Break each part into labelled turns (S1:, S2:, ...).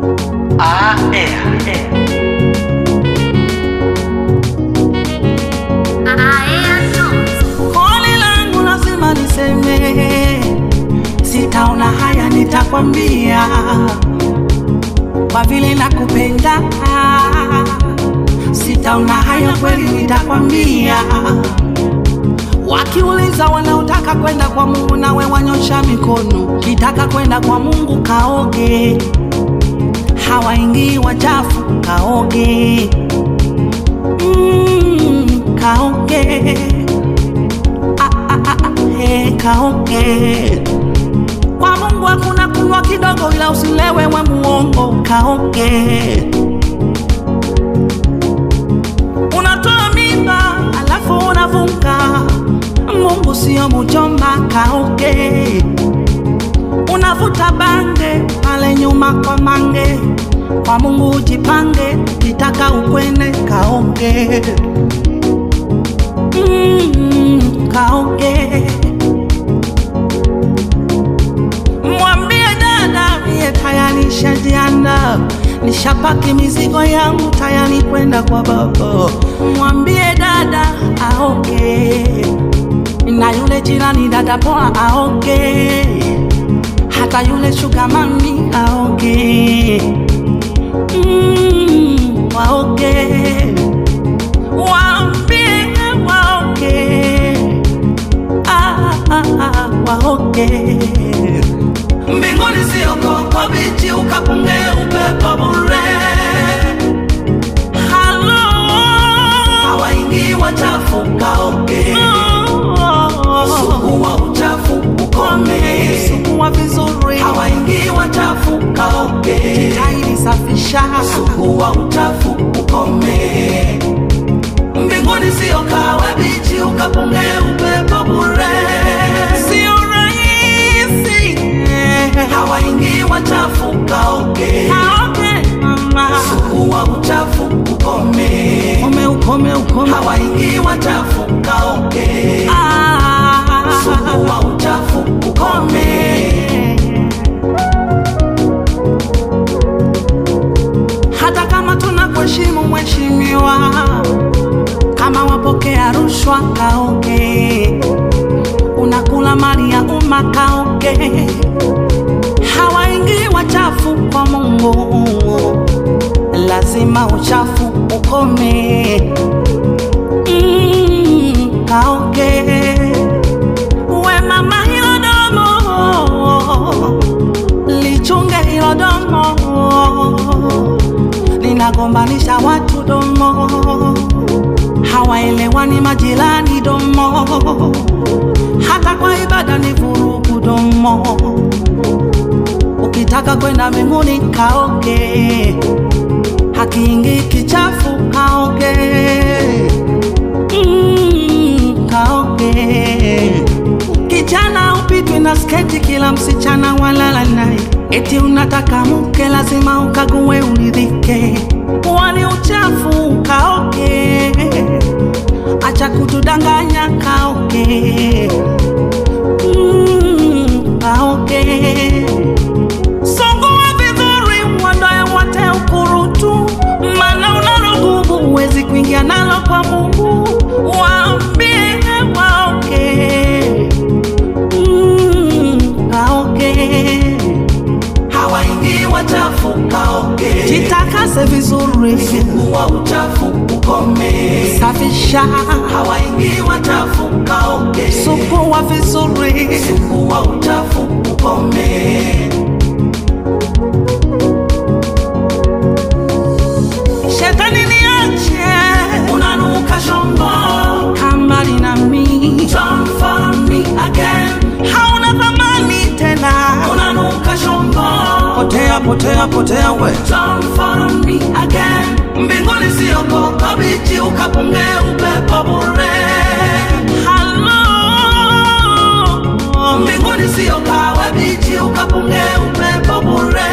S1: Ah, eh, eh.
S2: Koli langu lazima niseme, sitaona haya, nitakwambia kwa vile nakupenda. Sitaona haya kweli, nitakwambia. Wakiuliza wanaotaka kwenda kwa Mungu, nawe wanyosha mikono. Kitaka kwenda kwa Mungu, kaoge. Hawaingii wachafu, kaoge. Mm, kaoge Ah, ah, ah, ah, eh, kaoge kwa Mungu hakuna kunywa kidogo, ila usilewe we muongo, kaoge. Unatoa mimba alafu unavuka, Mungu sio mjomba, kaoge. Unavuta bange pale nyuma kwa mange, kwa Mungu ujipange, kitaka ukwene, kaoge. Mm, kaoge. Mwambie dada mie tayari nishajianda, nishapaki mizigo yangu tayari kwenda kwa baba. Mwambie dada aoge, na yule jirani dada poa aoge, hata yule shuga mami aoge. Mm, waoge, waambie waoge ah, ah, ah, waoge. Mbinguni sio koko bichi ukapunge upepo bure. Halo, hawaingii wachafu kaoge. Sukua uchafu ukome, sukua vizuri. Hawaingii wachafu kaoge. Jitahidi safisha, sukua uchafu ukome. Mbinguni sio kawa bichi ukapunge upepo bure. Sio rahisi. Hawaingii wachafu kaoge. Kaoge mama. Sukua uchafu ukome. Ukome ukome ukome. Hawaingii wachafu kaoge. Ah. Sukua uchafu ukome. hata kama tunakuheshimu mheshimiwa, kama wapokea rushwa kaoge, unakula mali ya umma kaoge, hawaingii wachafu kwa Mungu, lazima uchafu ukome. Mm, kaoge we mama, hilo domo lichunge hilo domo linagombanisha watu domo, hawaelewani majirani domo, hata kwa ibada ni vurugu domo. Ukitaka kwenda mbinguni kaoge, hakiingi kichafu kaoge. Mm, kaoge kijana upitwi na sketi, kila msichana walala naye. Eti unataka mke, lazima ukague uridhike. Wani uchafu kaoge, acha kutudanganya kaoge. Mm, kaoge Songua vizuri uondoe wote ukurutu, maana unalo gubu, huwezi kuingia nalo kwa Mungu. Waambie waoge, mm, kaoge. Hawaingii wachafu kaoge, jitakase vizuri, sugua uchafu ukome, safisha. Hawaingii wachafu kaoge, sugua vizuri, sugua uchafu ukome. Shetani niache, unanuka shombo, kambali na mi, don't follow me again. Hauna thamani tena, unanuka shombo, potea potea potea we, don't follow me again. Mbinguni sio koko bichi ukapunge upepo bure. Halo, mbinguni sio kawa bichi ukapunge upepo bure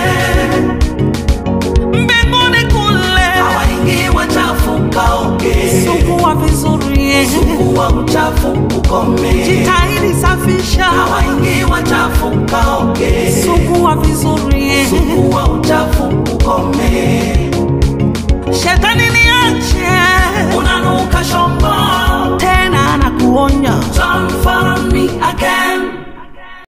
S2: mbinguni kule hawaingii wachafu kaoge, sugua vizuri, sugua uchafu ukome, jitahidi safisha, hawaingii wachafu kaoge, sugua vizuri, sugua uchafu
S1: ukome
S2: shetani niache
S1: unanuka shombo
S2: tena nakuonya
S1: Don't follow me again